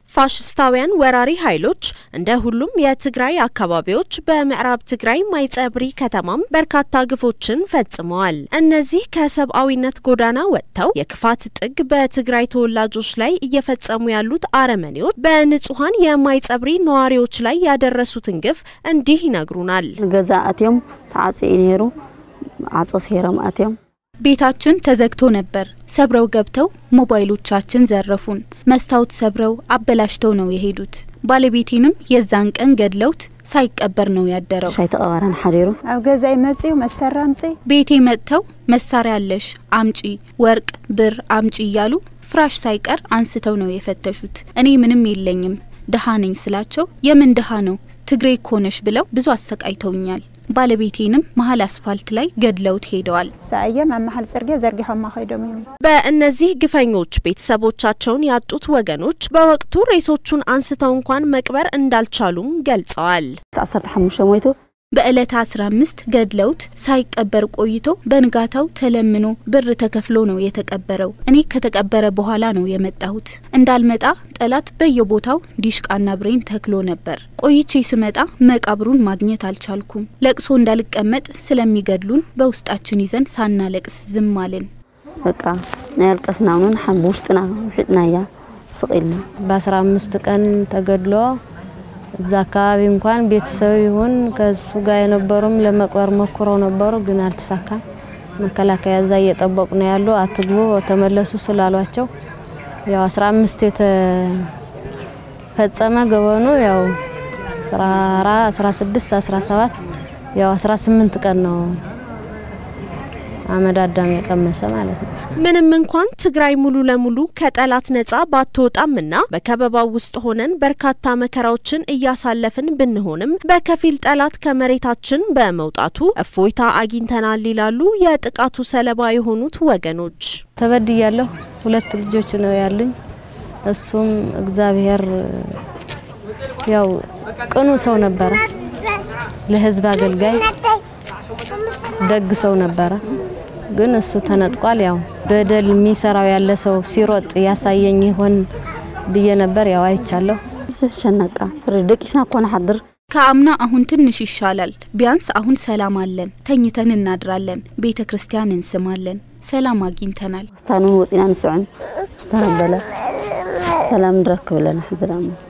ፋሽስታውያን ወራሪ ኃይሎች እንደ ሁሉም የትግራይ አካባቢዎች በምዕራብ ትግራይ ማይጸብሪ ከተማም በርካታ ግፎችን ፈጽመዋል። እነዚህ ከሰብአዊነት ጎዳና ወጥተው የክፋት ጥግ በትግራይ ተወላጆች ላይ እየፈጸሙ ያሉት አረመኔዎች በንጹሐን የማይጸብሪ ነዋሪዎች ላይ ያደረሱትን ግፍ እንዲህ ይነግሩናል። ገዛ አትዮም ተዓጽኢ ነይሩ ዓጾ ሴሮም አትዮም ቤታችን ተዘግቶ ነበር። ሰብረው ገብተው ሞባይሎቻችን ዘረፉን። መስታወት ሰብረው አበላሽተው ነው የሄዱት። ባለቤቴንም የዛን ቀን ገድለውት ሳይቀበር ነው ያደረው። ሻይ ተቐባራን ሓዲሩ ኣብ ገዛይ መጺኡ መሳርያ አምጺ ቤቴ መጥተው መሳሪያ አለሽ አምጪ፣ ወርቅ ብር አምጪ እያሉ ፍራሽ ሳይቀር አንስተው ነው የፈተሹት። እኔ ምንም የለኝም ድሃ ነኝ ስላቸው የምን ድሃ ነው ትግሬ ኮነሽ ብለው ብዙ አሰቃይተውኛል። ባለቤቴንም መሀል አስፋልት ላይ ገድለውት ሄደዋል። ሰአየም ኣብ መሓል ጽርግያ ዘርጊሖማ ኸይዶም እዮም በእነዚህ ግፈኞች ቤተሰቦቻቸውን ያጡት ወገኖች በወቅቱ ሬሶቹን አንስተው እንኳን መቅበር እንዳልቻሉም ገልጸዋል። 15 ሞይቱ በዕለተ 15 ገድለውት ሳይቀበር ቆይቶ በንጋታው ተለምኖ ብር ተከፍሎ ነው የተቀበረው። እኔ ከተቀበረ በኋላ ነው የመጣሁት። እንዳልመጣ ጠላት በየቦታው ዲሽቃና ብሬን ተክሎ ነበር። ቆይቼ ስመጣ መቃብሩን ማግኘት አልቻልኩም። ለቅሶ እንዳልቀመጥ ስለሚገድሉን በውስጣችን ይዘን ሳናለቅስ ዝም አልን። በቃ ናይ አልቀስና እውን ሓ ብውሽጥና ውሒጥና እያ ስቂልና በ15 ቀን ተገድሎ እዛ አካባቢ እንኳን ቤተሰብ ይሁን ከሱ ጋር የነበሩም ለመቅበር ሞክረው ነበሩ፣ ግን አልተሳካም። መከላከያ እዛ እየጠበቁ ነው ያሉ። አትግቡ ተመለሱ ስላሏቸው ያው 15 የተፈጸመ ገበኑ ያው 16 17 ያው 18 ቀን ነው አመድ አዳም የቀመሰ ማለት ነው። ምንም እንኳን ትግራይ ሙሉ ለሙሉ ከጠላት ነጻ ባትወጣምና በከበባው ውስጥ ሆነን በርካታ መከራዎችን እያሳለፍን ብንሆንም በከፊል ጠላት ከመሬታችን በመውጣቱ እፎይታ አግኝተናል ይላሉ የጥቃቱ ሰለባ የሆኑት ወገኖች። ተበድያለሁ። ሁለት ልጆች ነው ያሉኝ። እሱም እግዚአብሔር ያው ቅኑ ሰው ነበረ፣ ለህዝብ አገልጋይ ደግ ሰው ነበረ። ግን እሱ ተነጥቋል። ያው በደል የሚሰራው ያለ ሰው ሲሮጥ ያሳየኝ ይሆን ብዬ ነበር። ያው አይቻለሁ። ሸነቃ ፍሪ ደቂስና እኮ ንሓድር ከአምና አሁን ትንሽ ይሻላል። ቢያንስ አሁን ሰላም አለን። ተኝተን እናድራለን። ቤተ ክርስቲያን እንስማለን። ሰላም አግኝተናል። ስታኑን ወፂና ንስዕን ዝተረበለ ሰላም ንረክብ ኣለና ሕዚ ዳሞ